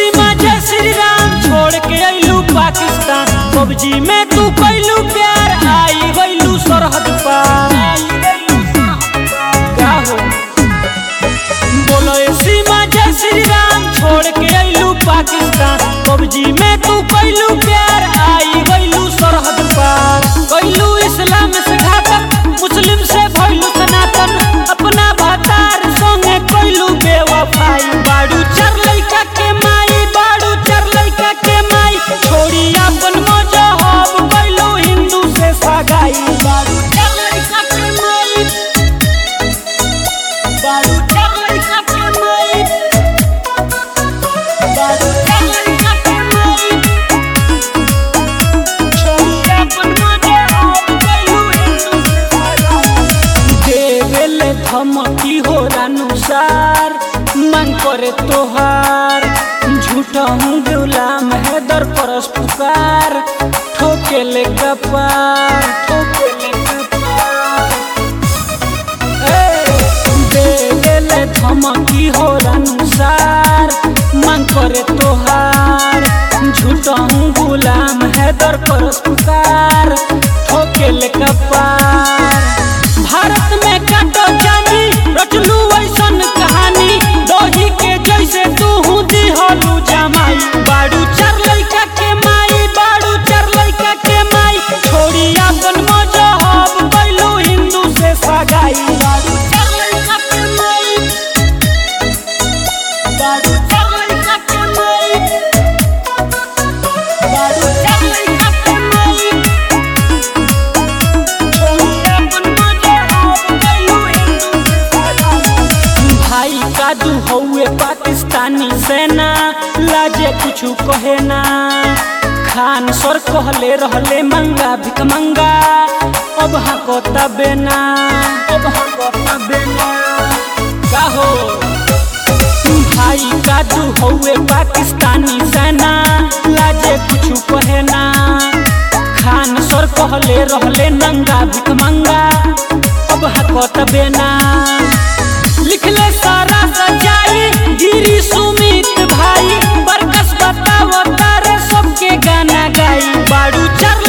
सीमा जय श्री राम छोड़ के अइलू पाकिस्तान पबजी में तू कैलू प्यार आई गइलू सरहद पार का हो बोलो ए सीमा जय श्री राम छोड़ के अइलू पाकिस्तान पबजी में तू कैलू प्यार आई गइलू सरहद पार कैलू इस्लाम से घातक मुस्लिम से भइलू सनातन अपना भतार संगे कैलू बेवफाई बाड़ू चार लइका के माई बाड़ू चार लइका के माई छोड़ी अपन मजहब कैलू हिंदू से सगाई बाड़ू चार लइका के माई बाड़ू चार लइका के माई बाड़ू चार लइका के माई छोड़ी अपन मजहब कैलू हिंदू से सगाई देवेले धमकी हो अनुसार मन करे तोहार झूठा हूँ गुलाम है दर परस पुकार ठोकेले कपार ठोकेले कपार ए, देवेले धमकी हो अनुसार मन करे तोहार झूठा हूँ गुलाम है दर परस पुकार ठोकेले कपार भारत में काटो जानी रचलू ऐसन कहानी दही के जैसे तू हूँ दिहलू जमाई बाड़ू चार लइका के माई बाड़ू चार लइका के माई छोड़ी अपन मजहब कैलू हिंदू से सगाई बाड़ू चार लइका के माई बाड़ू चार लइका के माई बाड़ू चार लइका के माई भाई का दू हौए पाकिस्तानी सेना लाजे कुछ कहे ना खान सर कहले रहले मंगा भिक मंगा अब हको तबे ना अब हको तबे ना का हो भाई का दू हौए पाकिस्तानी सेना लाजे कुछ कहे ना खान सर कहले रहले नंगा भिक मंगा अब हकत बेना लिखले सारा सजाई गिरी सुमित भाई बरकस बताओ तारे सबके गाना गाई बाड़ू चार